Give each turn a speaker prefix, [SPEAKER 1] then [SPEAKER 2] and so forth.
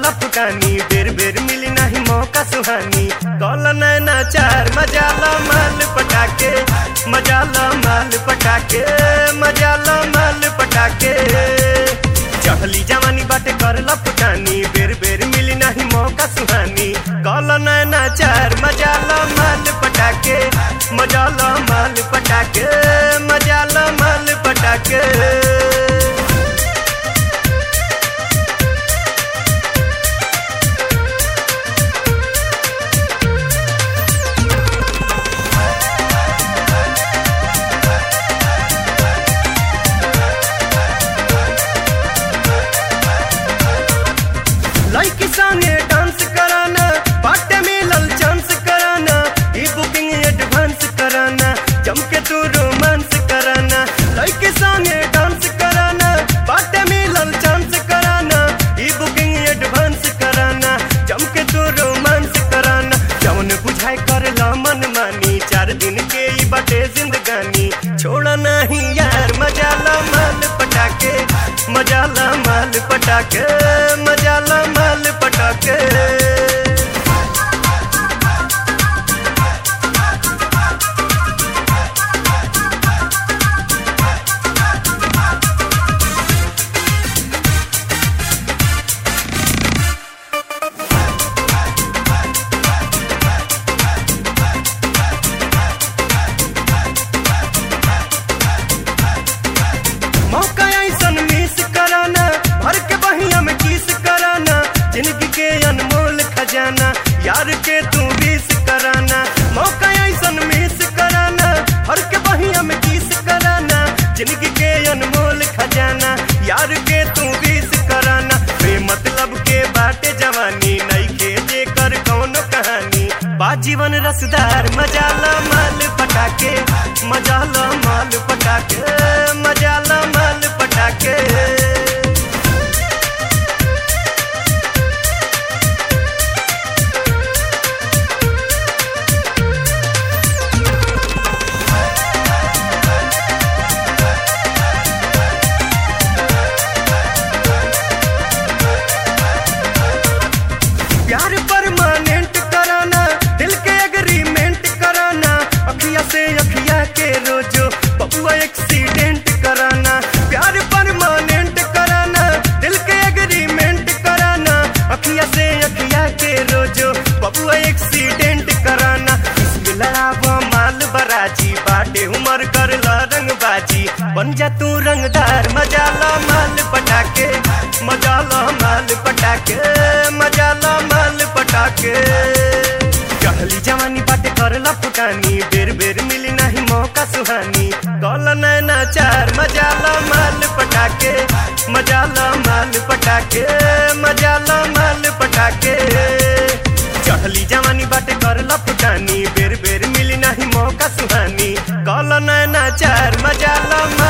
[SPEAKER 1] करला फुटानी बेर बेर मिली नहीं मौका सुहानी कल नैना चार मजा लो माल पटाके मजा लो माल पटाके मजा लो माल पटाके चढ़ली जवानी बाटे करला फुटानी बेर बेर मिली नहीं मौका सुहानी कल नैना चार मजा लो माल पटाके मजा लो माल पटाके मजा लो माल पटाके लड़की संगे डांस कराना बाटे मिलल चांस कराना ई बुकिंग एडवांस कराना जम के तू रोमांस कराना लड़की संगे डांस कराना बाटे मिलल चांस कराना ई बुकिंग एडवांस कराना जम के तू रोमांस कराना जौन बुझाई कर ला मन मानी चार दिन के ई बाटे जिंदगानी छोड़ा नहीं यार मजा ला माल पटाके मजा ला माल पटाके मजा ला माल पटाके मौका ऐसन मिस कराना भर के बहिया में किस कराना जिंदगी के अनमोल खजाना यार के तू विस कराना मौका ऐसन मिस कराना भर के बहिया में किस कराना जिंदगी के अनमोल खजाना यार के तू विस कराना बे मतलब के बाटे जवानी नहीं के जे कर कौनो कहानी बा जीवन रसदार मजा ला माल पटाके मजा ला माल पटाके मजा ला माल पटाके प्यार परमानेंट कराना दिल के एग्रीमेंट कराना अखिया से अखिया के रोजो बबुआ एक्सीडेंट कराना प्यार परमानेंट कराना दिल के एग्रीमेंट कराना अखिया से अखिया के रोजो बबुआ एक्सीडेंट कराना इसमें लड़ावा माल बराजी बाटे उमर कर ला रंगबाजी बन जा तू रंगदार मजा ला माल पटाके मजा ला माल पटाके मजा ला माल पटाके चढ़ली जवानी बाटे करला फुटानी बेर बेर मिली नहीं मौका सुहानी कल नैना चार मजा ला माल पटाके मजा ला माल पटाके मजा ला माल पटाके चढ़ली जवानी बाटे करला फुटानी बेर बेर मिली नहीं मौका सुहानी कल नैना चार मजा ला